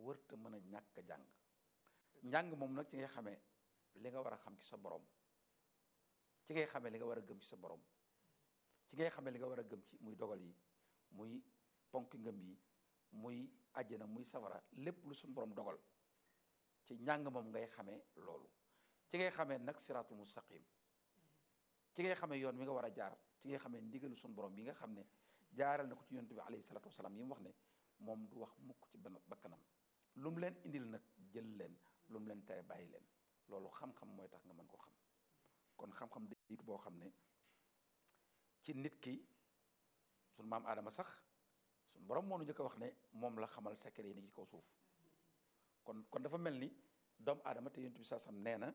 wërta mën a ñàkk a jàng njàng moom nag ci ngay xamee li nga war a xam ci sa borom ci ngay xamee li nga war a gëm ci sa borom ci ngay xamee li nga war a gëm ci muy dogal yi muy ponk ngëm yi muy àjjana muy safara lépp lu suñu borom dogal ci njàng moom ngay xamee loolu ci ngay xamee nag siraatul mustaqim ci ngay xamee yoon wi nga war a jaar ci ngay xamee ndigalu suñu borom bi nga xam ne jaaral na ko ci yonent bi alayhi salaatu wasalaam yi mu wax ne moom du wax mukk ci benn bakkanam lu mu leen indil nag jël leen lu mu leen tere bàyyi leen loolu xam-xam mooy tax nga mën koo xam kon xam-xam di boo xam ne ci nit ki suñu maam aadama sax suñu borom moo nu njëkk a wax ne moom la xamal secret yi ni ci kaw suuf kon kon dafa mel ni doomu aadama te yonent bi saa sam nee na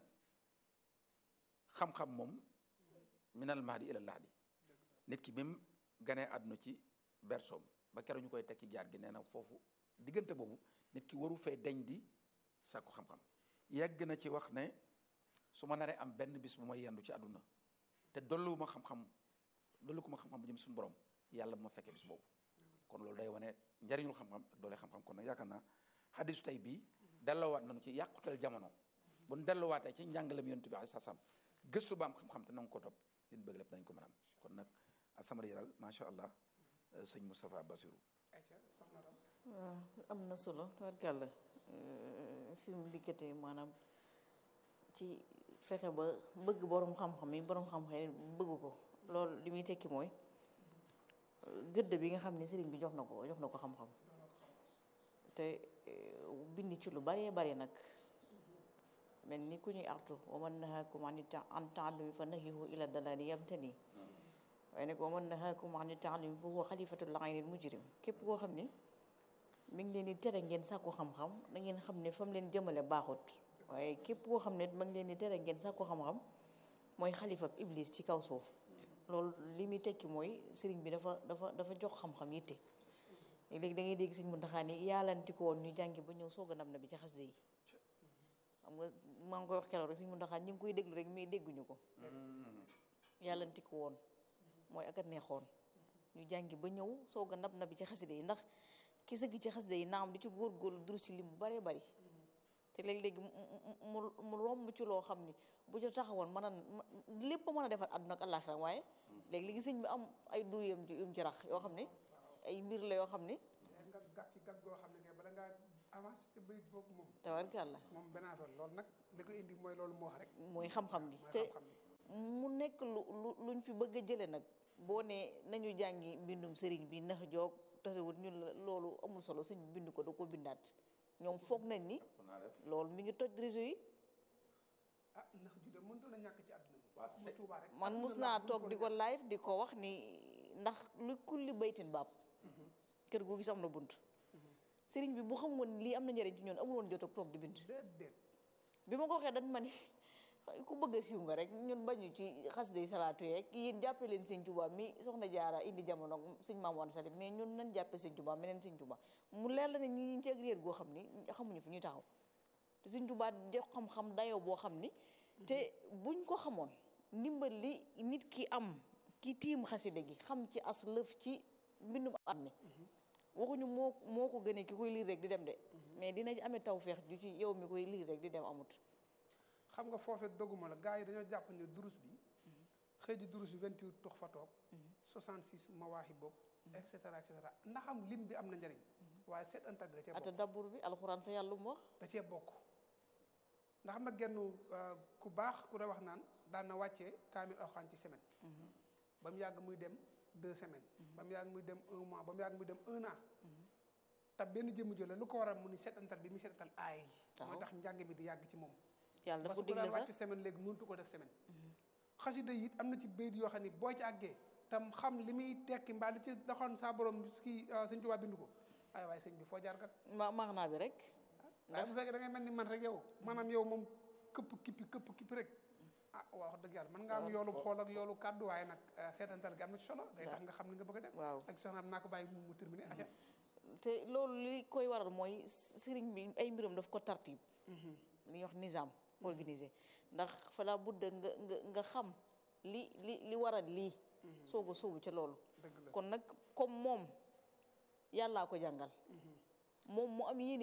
xam-xam moom minal mahdi ilal lahdi nit ki bi mu ganee àdduna ci bersoom ba keroog ñu koy tekki jaar gi nee na foofu diggante boobu nit ki waru fee deñ di sàkku xam-xam yegg na ci wax ne su ma naree am benn bis bu may yendu ci àdduna te dolluwuma xam-xam dollu ko ma xam-xam bu jëm suñu borom yàlla bu ma fekkee bis boobu kon loolu day wane njariñul xam-xam ak doole xam-xam kon nag yaakaar naa xadisu tey bii delloowaat nañu ci yàqutal jamono bu ñu delluwaatee ci njàngalem yonent bi sa sam gëstu ba am xam-xam te nangu ko topp li ñu bëgg lépp dañ ko mën am kon nag asamara yaral macha allah sëñ Moustapha Bassirou waaw am na solo tabarkàlla fi mu dikkatee maanaam ci fexe ba bëgg borom xam-xam yi borom xam-xam yi bëgg ko loolu li muy tekki mooy gëdd bi nga xam ne sëriñ bi jox na ko jox na ko xam-xam te bind ci lu baree bari nag mel ni ku ñuy artu wa man nahaakum an taallumi fa nahyihu ila dalaali yamtani waaye nag wa man nahaakum an taallumi fa huwa xalifatul aynil mujrim képp koo xam ne mi ngi leen di tere ngeen sàkku xam-xam na ngeen xam ne fa mu leen jëmale baaxut waaye képp koo xam ne ma ngi leen di tere ngeen sàkku xam-xam mooy xalifab iblis ci kaw suuf loolu li muy tekki mooy sëriñ bi dafa dafa dafa jox xam-xam yitte léegi da ngay dégg sëñ Muntaxa ni yaalanti ko woon ñu jàngi ba ñëw soog a ndam na bi ci xasida yi xam nga maa ngi koy wax keroog rek sëñ Muntaxa ñu ngi koy déglu rek mais dégguñu ko yaalanti ko woon mooy ak a neexoon ñu jàngi ba ñëw soog a ndam na bi ci xasida yi ndax ki sëgg ci xasida yi naam di ci góorgóorlu duru ci lim bu baree bari te léeg-léegi mu mu romb ci loo xam ni bu ca taxawoon mën a lépp mën a defar àdduna ak àllaaxira waaye léegi-léegi sëñ bi am ay duyam yum ci rax yoo xam ne ay mbir la yoo xam ne nga gàtt ci gàtt goo xam ne kay bala ngaa avancé ci bayit boobu moom tabarkàlla moom benn affaire loolu nag li ko indi mooy loolu moo wax rek mooy xam-xam gi te mu nekk lu lu luñ fi bëgg a jële nag boo ne nañu jàngi mbindum sëriñ bi nax joog tasewut ñun la loolu amul solo sëñ bi bind ko da ko bindaat ñoom foog nañ ni loolu mi ngi toj réseau yi ah ndax ju de mëntoon a ñàkk ci àdduna bi Tuubaa rek man mus naa toog di ko live di ko wax ni ndax lu kulli baytin baab kër gu gis am na bunt sëriñ bi bu xam woon lii am na njëriñ ci ñoon amul woon jot ak toog di bind déedéet bi ma ko waxee dañ ma ni ku bëgg a siiw nga rek ñun bañu ci xas day salaatu yeeg yéen jàppe leen sëñ Tuubaa mi soxna jaara indi jamono sëñ Maam Mor Salim mais ñun nañ jàppe sëñ Tuubaa meneen sëñ Tuubaa mu leer la ne ñi ñu ci ak réer goo xam ni xamuñu fu ñuy taxaw te sëñ Tuubaa jox xam-xam dayoo boo xam ni te buñ ko xamoon ndimbal li nit ki am ki tiim xasida gi xam ci as lëf ci mbindum am mi waxuñu moo moo ko gënee ki koy liir rek di dem de mais dina amee tawfeex ju ci yow mi koy liir rek di dem amut xam nga foofee doguma la gars yi dañoo jàpp ne durus bi xëy di durus bi 28 tux fa toog 66 mawaahi boobu et cetera et cetera ndax am lim bi am na njëriñ waaye seet antal bi da cee ata bokk dabbur bi alxuraan sa yàlla mu wax da cee bokk ndax am na genn ku baax ku da wax naan daan na wàccee kaamil alxuraan ci semaine ba mu yàgg muy dem deux semaines ba mu yàgg muy dem un mois ba mu yàgg muy dem un an te benn jëmm jëla lu ko waral mu ni seetantal bi muy seetantal aay yi mooy tax njàng mi di yàgg ci moom yàlla dafa parce que bu digle daan sax wàcc semaine léegi mënutu ko def semaine xasida yi it am na ci bayit yoo xam ne boo ci àggee tam xam li muy tekki mbaa li ci doxoon saa borom kii sëñ Tuubaa bindu ko ay waaye sëñ bi foo jaar kat ma maanaa bi rek waaye bu fekkee da ngay mel ni man rek yow maanaam yow moom këpp kippi këpp kippi rek ah waaw wax dëgg yàlla mën nga am yoolu xool ak yoolu kàddu waaye nag seetantal gi am na ci solo day tax nga xam li nga bëgg a def waaw ak soxna am naa ko bàyyi mu mu terminé aca te loolu li koy waral mooy sëriñ bi ay mbiram daf ko tartib li ñuy wax nizam organisé ndax fala budda nga nga nga xam li li li waral lii soog a sóobu ca loolu dëgg la kon nag comme moom yàllaa ko jàngal moom mu am yéene